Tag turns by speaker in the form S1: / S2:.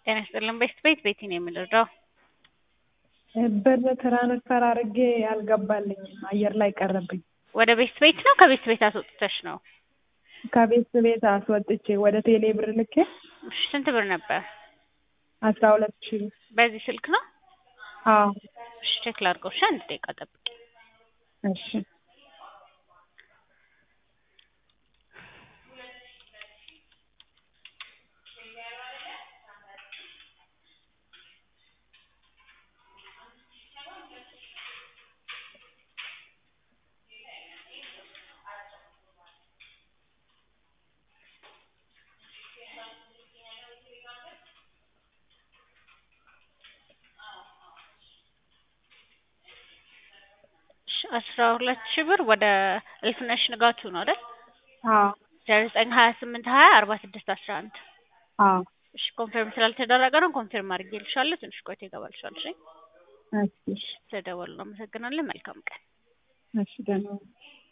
S1: ጤና ይስጥልን ቤት ቤት ቤቲ ነው የምንረዳው።
S2: ብር ትራንስፈር አድርጌ አልገባልኝም አየር ላይ ቀረብኝ።
S1: ወደ ቤት ቤት ነው ከቤት ቤት አስወጥተሽ ነው?
S2: ከቤት ቤት አስወጥቼ ወደ ቴሌ ብር ልኬ
S1: እሺ ስንት ብር ነበር?
S2: አስራ ሁለት ሺህ ብር።
S1: በዚህ ስልክ ነው?
S2: አዎ
S1: እሺ ቼክ ላድርገው። እሺ አንድ ደቂቃ ጠብቂ።
S2: እሺ
S1: አስራ ሁለት ሺህ ብር ወደ እልፍነሽ ንጋቱ ነው አይደል?
S2: አዎ
S1: ዜሮ ዘጠኝ ሀያ ስምንት ሀያ አርባ ስድስት አስራ አንድ
S2: አዎ
S1: እሺ ኮንፊርም ስላልተደረገ ነው። ኮንፊርም አድርጌልሻለሁ። ትንሽ ቆይቶ ይገባልሻል። እሺ
S2: እሺ እሺ
S1: ስለደወሉ ነው። አመሰግናለን። መልካም ቀን።
S2: እሺ ደህና ሁኚ።